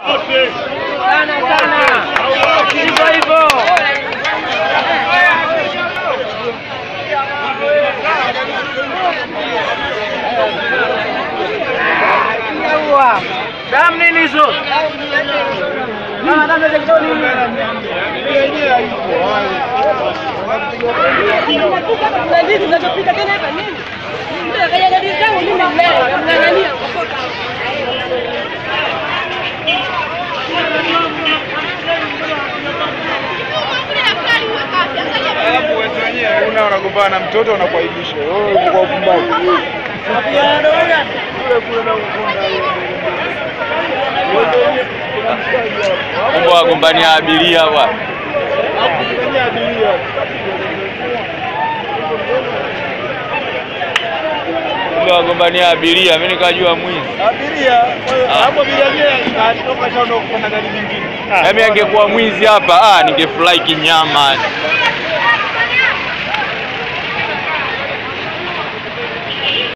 Sana sana. Hivyo hivyo. Damu nini hizo? Ah, damu za kitoni. Kuna ndizi zinazopita tena hapa nini? Mtu akaja ndizi zangu mimi mleo, namng'ang'ania. Alafu wewe mwenyewe una unagombana na mtoto unakuaibisha. Wewe uko upumbavu. Kumbe wagombania abiria bwana. Kumbe wagombania abiria, mimi nikajua mwizi. Abiria, hapo abiria yeye anatoka shaondoka kupanda gari nyingine. Mimi angekuwa mwizi hapa, ah, ningefurahi kinyama.